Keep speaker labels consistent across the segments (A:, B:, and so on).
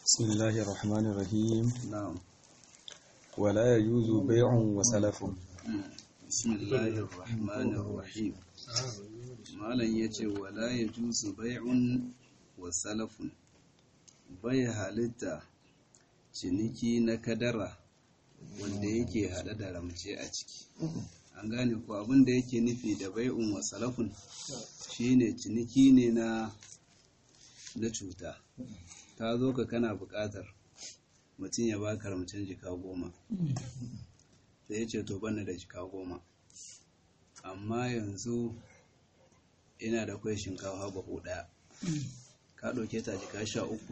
A: بسم الله الرحمن الرحيم
B: na'am
A: ولا يجوز بيع وسلف
B: bismillahir rahmanir rahim malam yace wala yajuzu bai'un wa salafun bai halitta ciniki na kadara wanda yake hada da ramce a ciki an gane ko abin da yake nufi da bai'un wa salafun shine ciniki ne na na cuta ta zo ka kana buƙatar mutum ya baka ramcen jika goma sai ya ce to bana da jika goma amma yanzu ina da kwai shinkafa bahu ɗaya ka ɗauke ta jika sha uku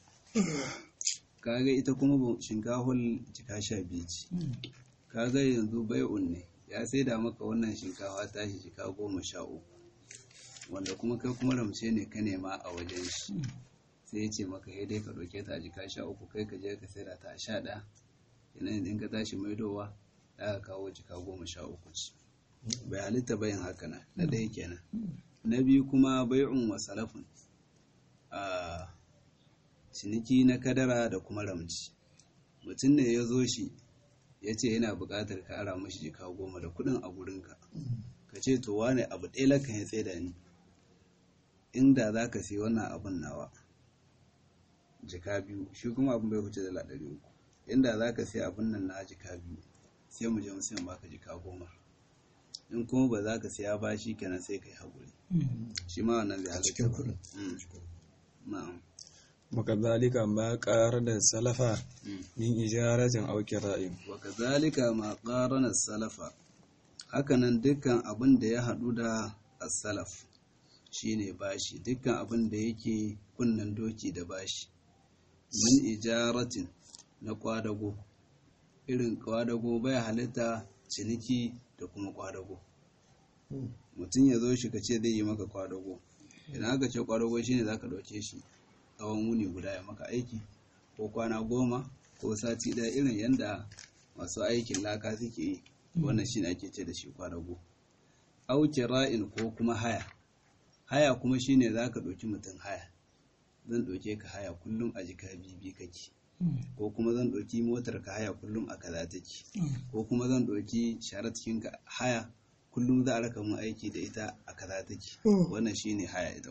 B: kaga ita kuma bu- shinkafar jika sha biyu ce kaga yanzu bai'un ne ya sai da maka wannan shinkafa tashi jika goma sha uku wanda kuma kai kuma ramce ne ka nema a wajen shi sai ya ce maka ya dai ka ɗauke ta a jika sha uku kai ka je ka saida ta a sha ɗaya yanayin in ka tashi maidowa za ka kawo jika goma sha uku ce bai halitta bayan haka na na ɗaya kenan na biyu kuma bai'un wa salafun a ciniki na kadara da kuma ramci mutum ne ya zo shi ya ce yana buƙatar ka ara mashi jika goma da kuɗin a gurinka ka ce to wane abu ɗaya lakan ya tsaye ni inda za ka sai wannan abun nawa jika biyu shi kuma abin bai wuce dala ɗari uku inda za ka sai abin nan na jika biyu sai mu je mu sayan baka jika goma in kuma ba za ka siya ba shi kenan sai ka yi haƙuri shi ma wannan zai halatta ba Mm. na'am
A: وكذلك ما قارن السلف
B: Mm.
A: من إجارة أو كراء
B: wa kazalika ma qarana salafa hakanan dukkan abin da ya haɗu da as-salaf shine bashi dukkan abin da yake kunnan doki da bashi min ijaratin na kwadago irin kwadago bai halitta ciniki da kuma kwadago mutum ya zo shi ka ce zai yi maka kwadago idan aka ce kwadago shine zaka ɗauke shi tsawon wuni guda ya maka aiki ko kwana goma ko sati ɗaya irin yadda masu aikin laka suke yi wannan shine ake ce da shi kwadago au kira'in ko kuma haya haya kuma shine zaka ɗauki mutum haya zan ɗauke ka haya kullum a jika bibi kake ko kuma zan ɗauki motar ka haya kullum a kaza take ko kuma zan ɗauki sharatin ka haya kullum za a raka mun aiki da ita a kaza take wannan shine haya ita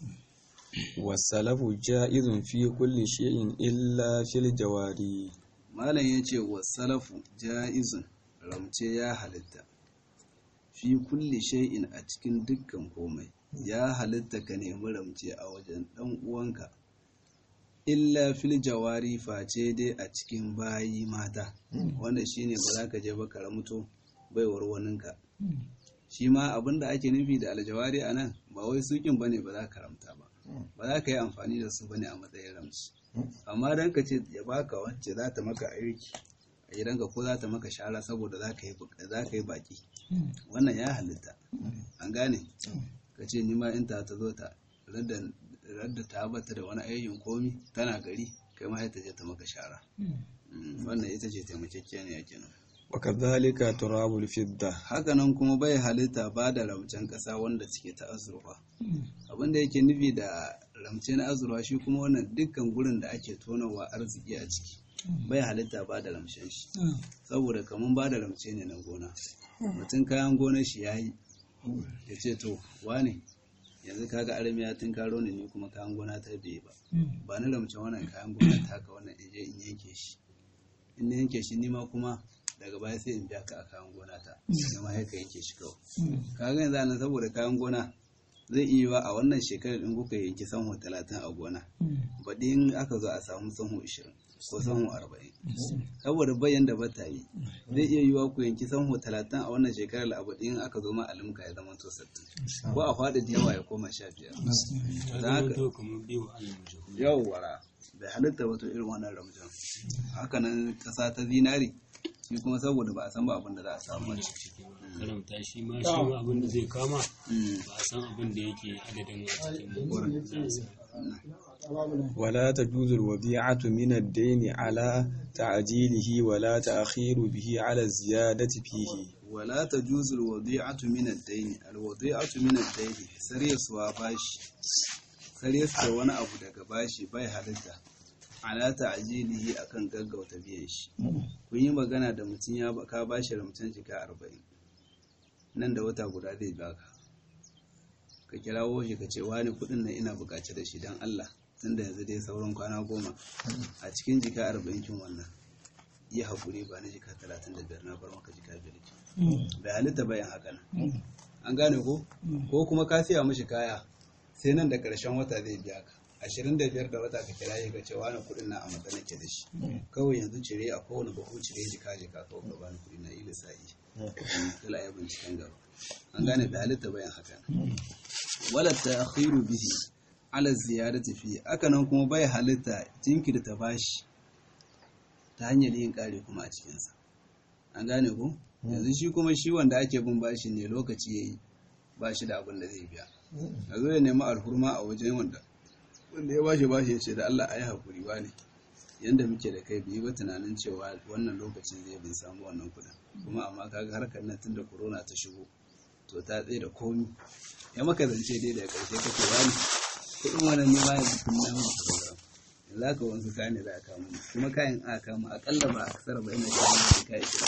A: والسلف جائز في كل شيء إلا في الجواري
B: malam ya ce wa salafu ja'izun ramce ya halitta fi kulli shay'in a cikin dukkan komai ya halitta ka nemi ramce a wajen dan uwanka illa fil jawari face dai a cikin bayi mata wanda shine ba za ka je ba ka ramto baiwar waninka shi ma abin da ake nufi da aljawari a nan ba wai sukin bane ba za ka ramta ba ba za ka yi amfani da su bane a matsayin ramci amma dan ka ce ya baka wacce za ta maka aiki a gidanka ko za ta maka shara saboda za ka yi buk- za ka yi baki wannan ya halitta an gane ka ce ni ma in ta ta zo ta radda radda ta bata da wani aikin komi tana gari kai ma sai ta je ta maka shara Mm, wannan ita ce taimakekeniya kenan
A: وكذلك تراب الفضة
B: hakanan kuma bai halitta ba da ramcen ƙasa wanda suke ta azurfa abin da yake nufi da ramce na azurfa shi kuma wannan dukkan gurin da ake tonawa arziki a ciki bai halitta ba da ramcen shi saboda kamar ba da ramce ne na gona mutum kayan gonar shi ya yi ya ce to wane yanzu kaga armiya tun karo ne ni kuma kayan gona ta bai ba ba na ramce wannan kayan gona ta ka wannan in je in yanke shi in na yanke shi nima kuma daga baya sai in biya ka a kayan gona ta da ma ka yanke shi kawai kaga yanzu nan saboda kayan gona zai iya yiwa a wannan shekarar in kuka yanki sanho talatin a gona baɗi in aka zo a samu sanho ishirin ko sanho arba'in saboda bayan da bata yi zai iya yiwa ku yanki sanho talatin a wannan shekarar a baɗi in aka zo ma alimka ya zama to sattin ko a faɗi da yawa ya koma sha biyar don haka yawwara bai halitta wato irin wannan ramjan hakanan kasa ta zinari shi kuma saboda ba a san ba abin da za a samu a ciki
C: karanta shi ma shi ma abin da zai kama ba a san abin da yake adadin a cikin wurin za a san.
A: ولا تجوز الوديعة من الدين على تعجيله ولا تأخير به على الزيادة فيه
B: wala ta juzul wadi'atu min ad-dayn al-wadi'atu min ad-dayn sariyaswa bashi sariyaswa wani abu daga bashi bai halitta ala ta'jilihi akan gaggauta biyan shi kun yi magana da mutum ya ba- ka bashi ramcen jika arba'in nan da wata guda zai baka ka kirawo shi ka ce wani kuɗin nan ina buƙaci da shi don Allah tunda yanzu dai sauran kwana goma a cikin jika arba'in kin wannan yi haƙuri ba na jika talatin da biyar na bar maka jika biyar ki bai halitta bayan haka nan an gane ko ko kuma ka siya mishi kaya sai nan da ƙarshen wata zai biya ka ashirin da biyar da wata ka kira shi ka ce wani kuɗin na a matsayin ke da shi kawai yanzu cire a kowane bahu cire jika jika kawai ka bani kuɗi na ila sa'i kala ya binciken gaba an gane bai halitta bayan haka nan wala ta'khiru bihi ala ziyarati fi akanan kuma bai halitta jinkirta bashi ta hanyar yin kare kuma a cikinsa an gane ku yanzu shi kuma shi wanda ake bin bashi ne lokaci yayi ba shi da abin da zai biya a zo ya nemi alhurma a wajen wanda wanda ya bashi bashi ya ce da Allah ayi hakuri ba ne yanda muke da kai biyu ba tunanin cewa wannan lokacin zai bin samu wannan kudin kuma amma kaga harkar nan tunda corona ta shigo to ta tsaye da komi ya maka zance dai da karshe kake wani kudin wannan ne ma yanzu kun na maka program yanzu aka wanzu kayan ne za a kama ni kuma kayan aka kama akalla ba a kasar ba ina kayan da kai shi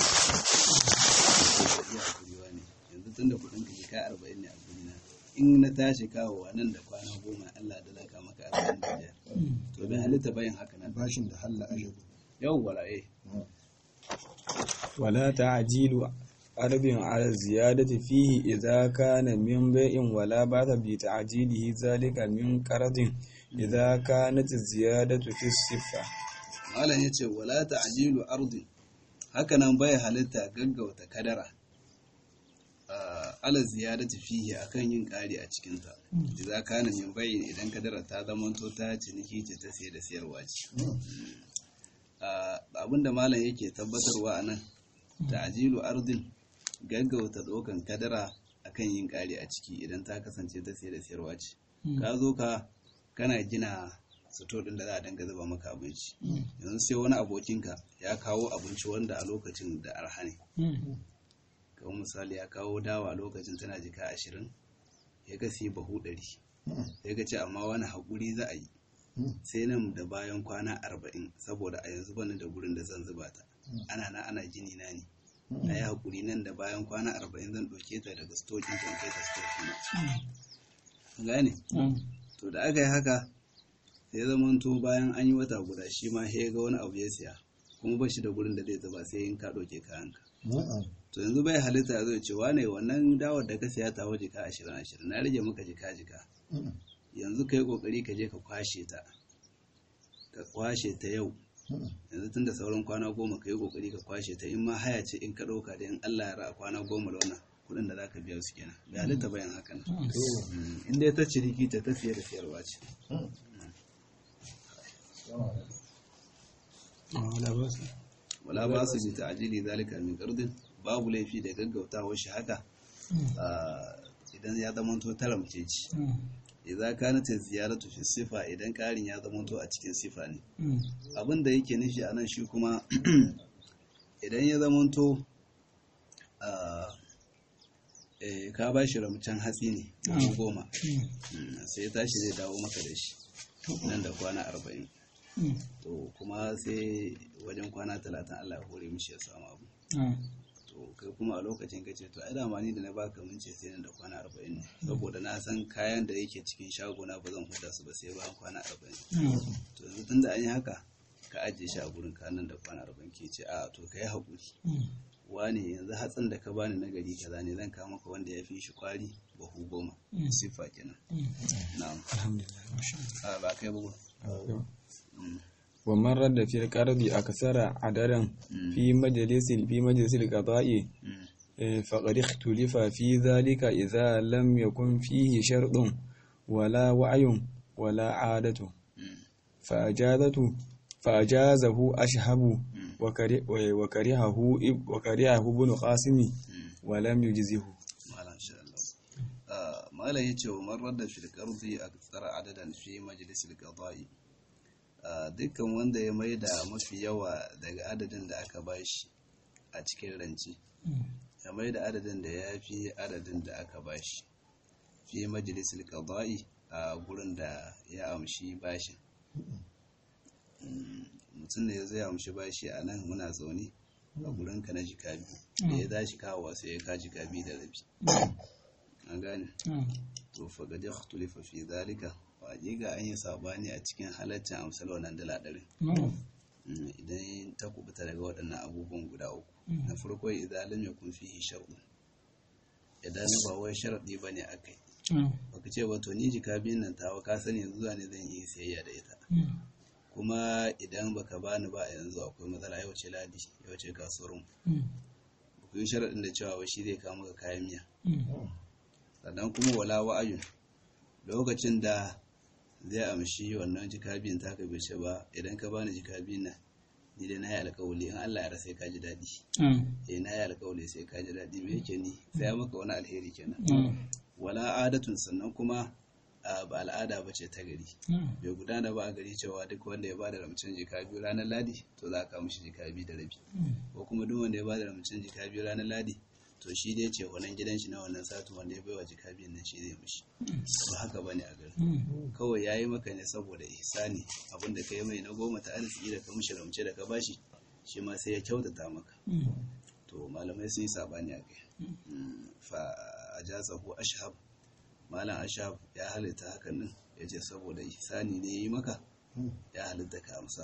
B: iya kuriwa ne yanzu tunda kudin ka kai arba'in ne a gurina in na tashi kawowa nan da kwana goma Allah da laka maka arba'in da biyar to bai halitta bayan haka nan
D: bashin da halla ajabu
B: yawwa eh
A: ولا تعجيل أرب على الزيادة فيه إذا كان من بيع ولا بأس بتعجيله ذلك من قرض إذا كانت الزيادة في الصفة
B: malam yace wala ta'jilu ardin hakanan bai halitta gaggauta kadara ah, ala ziyadati fihi akan yin ƙari a cikin ta idza kana min bayyin idan kadara ta zamanto ta ciniki ce ta sayar da sayarwa ce Ah, abinda malam yake tabbatarwa anan ta'jilu ardin gaggauta ɗaukan kadara akan yin ƙari a ciki idan ta kasance ta sayar da sayarwa ce ka zo ka kana gina sito ɗin da za a dinga zuba maka abinci yanzu sai wani abokinka ya kawo abinci wanda a lokacin da arha ne kamar misali ya kawo dawa a lokacin tana jika ashirin ya ga sai bahu ɗari ya ga ce amma wani haƙuri za a yi sai nan da bayan kwana arba'in saboda a yanzu bani da gurin da zan zuba ta ana na ana gini na ne a yi haƙuri nan da bayan kwana arba'in zan ɗauke ta daga stokin kan kai ta stokin gane to da aka yi haka sai zamanto bayan an yi wata guda shi ma ya ga wani abu ya siya kuma ba shi da gurin da zai zuba sai in ka ɗauke kayanka to yanzu bai halitta ya zo ya ce wane wannan dawar da ka siya ta waje ka ashirin ashirin na rage maka jika jika yanzu ka yi ƙoƙari ka je ka kwashe ta ka kwashe ta yau yanzu tun da sauran kwana goma ka yi ƙoƙari ka kwashe ta in ma haya ce in ka ɗauka da in Allah ya ra'a kwana goma da wannan kuɗin da za ka biya su kenan bai halitta bayan haka nan in dai ta ciniki ta ta siya da siyarwa ce wala ba su bi ta'ajili zalika min qardin babu laifi da gaggautawa shi haka ah, idan ya zamanto taramce ci idza kanat ziyaratu fi sifa idan karin ya zamanto a cikin sifa ne abin da yake nufi anan shi kuma idan ya zamanto ah, eh, ka ba shi ramcen hatsi ne dubu goma Mm, sai ya tashi zai dawo maka da shi nan da kwana arba'in to kuma sai wajen kwana talatin Allah ya hore mishi ya samu abu to kai kuma a lokacin ka ce to ai dama ni da na baka mun ce sai nan da kwana arba'in ne saboda na san kayan da yake cikin shagona ba zan huda su ba sai bayan kwana arba'in to yanzu tunda an yi haka ka ajiye shi a gurin ka nan da kwana arba'in ke ce a to ka yi haƙuri wane yanzu hatsin da ka bani na gari kaza ne zan kawo maka wanda ya fi shi kwari bahu goma siffa kenan na'am a ba kai ba
A: ومن رد في القرض أكثر عددا في مجلس في مجلس القضاء
B: Mm.
A: eh, فقد اختلف في ذلك إذا لم يكن فيه شرط ولا وعي ولا عادة
B: Mm.
A: فأجازته فأجازه أشهب وكره- وكرهه إب- وكرهه ابن قاسم ولم يجزه
B: malam insha Allah Ah, malam yace wa man radda fil qardi aktsara adadan fi majlis al qada'i Ah, dukkan wanda ya maida mafi yawa daga adadin da aka bashi a cikin ranci ya maida adadin da ya fi adadin da aka bashi fi majlis al qada'i a gurin da ya amshi bashin Mm. mutum da ya zo ya amshi bashi a nan muna zaune a gurinka na jika biyu da ya tashi kawowa sai ya ka jika biyu da rabi an gane to fa ga da khutulifa fi zalika wa ga an yi sabani a cikin halaccin amsal wannan dala ɗari idan ta kubuta daga waɗannan abubuwan guda uku na farko idan lam yakun fihi shar'un idan ba wai sharadi bane akai baka ce ba to ni jika biyun nan tawa ka sani yanzu ne zan yi sayayya da ita kuma idan baka bani ba a yanzu akwai matsala yau ce ladi yau ce kasuwar mu ku yi sharaɗin da cewa shi zai kawo maka kayan miya sannan kuma wala wa'ayun lokacin da zai amshi wannan jika biyun ta ka bai ba idan ka bani jika biyun nan ni dai na yi alkawali in Allah ya rasa sai ka ji daɗi eh na yi alkawali sai ka ji daɗi me yake ni sai ya maka wani alheri kenan wala adatun sannan kuma ba al'ada ba ce ta gari bai gudana ba a gari cewa duk wanda ya bada ramcin jika biyu ranar ladi to za ka mishi jika biyu da rabi ko kuma duk wanda ya bada ramcin jika biyu ranar ladi to shi dai ce wannan gidan shi na wannan satin wanda ya baiwa jika biyun nan shi zai mishi ba haka bane a gari kawai yayi maka ne saboda ihsani abin da kai mai na goma ta arziki da ka mishi ramce da ka bashi shi ma sai ya kyautata maka to malamai sun yi sabani a kai fa ajazahu ashhab malam ashab ya halitta hakan din ya ce saboda ihsani ne ya yi maka ya halitta ka amsa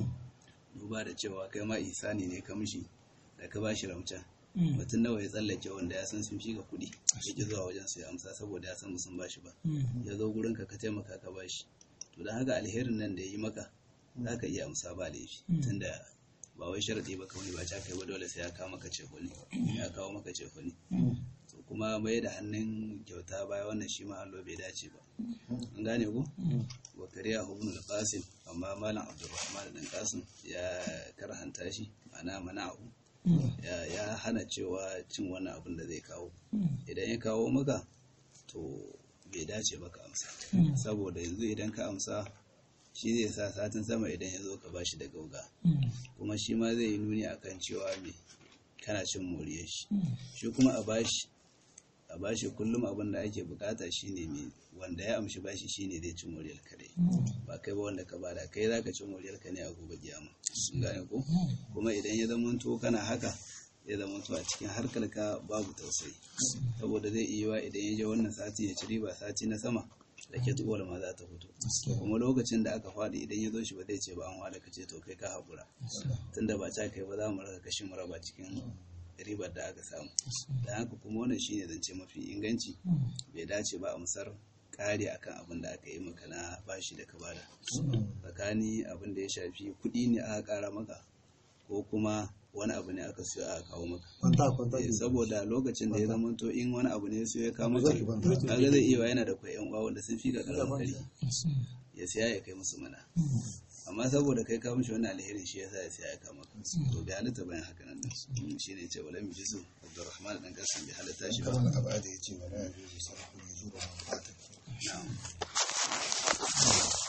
B: duba da cewa kai ma ihsani ne ka mishi da ka bashi ramcan mutum nawa ya tsallake wanda ya san sun fi ga kuɗi ya ki zuwa wajen su ya amsa saboda ya san sun bashi ba ya zo gurin ka ka taimaka ka bashi to don haka alherin nan da ya yi maka za ka iya amsa ba laifi tunda ba wai sharadi ba kawai ba kai ba dole sai ya kawo maka cefoni ya kawo maka cefoni kuma mai da hannun kyauta baya wannan shi ma hallo bai dace ba an gane ku wa kariya ibn al-qasim amma malam abdurrahman dan qasim ya karhanta shi ma'ana mana'u ya ya hana cewa cin wannan abin da zai kawo idan ya kawo maka to bai dace ba ka amsa saboda yanzu idan ka amsa shi zai sa satin sama idan ya zo ka bashi da gauga kuma shi ma zai yi nuni akan cewa me kana cin moriyar shi shi kuma a bashi a bashi kullum abin da ake bukata shine mai wanda ya amshi bashi shine zai ci moriyar ka dai ba kai ba wanda ka bada kai zaka ci moriyar ka ne a gobe kiyama gane ko kuma idan ya zama to kana haka ya zama to a cikin harkar ka babu tausayi saboda zai iya wa idan ya je wannan sati ya ci riba sati na sama da ke tuwar ma za ta fito kuma lokacin da aka faɗi idan ya zo shi ba zai ce ba an wada ka ce to kai ka haƙura tunda ba ta kai ba za mu raka kashin mu raba cikin ribar da aka samu da haka kuma wannan shine zance mafi inganci bai dace ba a musar kare akan abin da aka yi maka na bashi da ka bada tsakani abin da ya shafi kuɗi ne aka ƙara maka ko kuma wani abu ne aka siyo aka kawo maka saboda lokacin da ya zama to in wani abu ne ya siyo ya kawo maka kaga zai iya yana da kwai yan uwa wanda sun fi ka karamin kari ya siya ya kai musu mana amma saboda kai ka mishi wannan alherin shi yasa ya siya ya kama ka to bai halitta bayan haka nan shi ne ce wala mijisu Abdurrahman dan kasan bai halitta shi ba
D: wannan abu da yace wala yajuzu sarfu yujubu man fata
B: na'am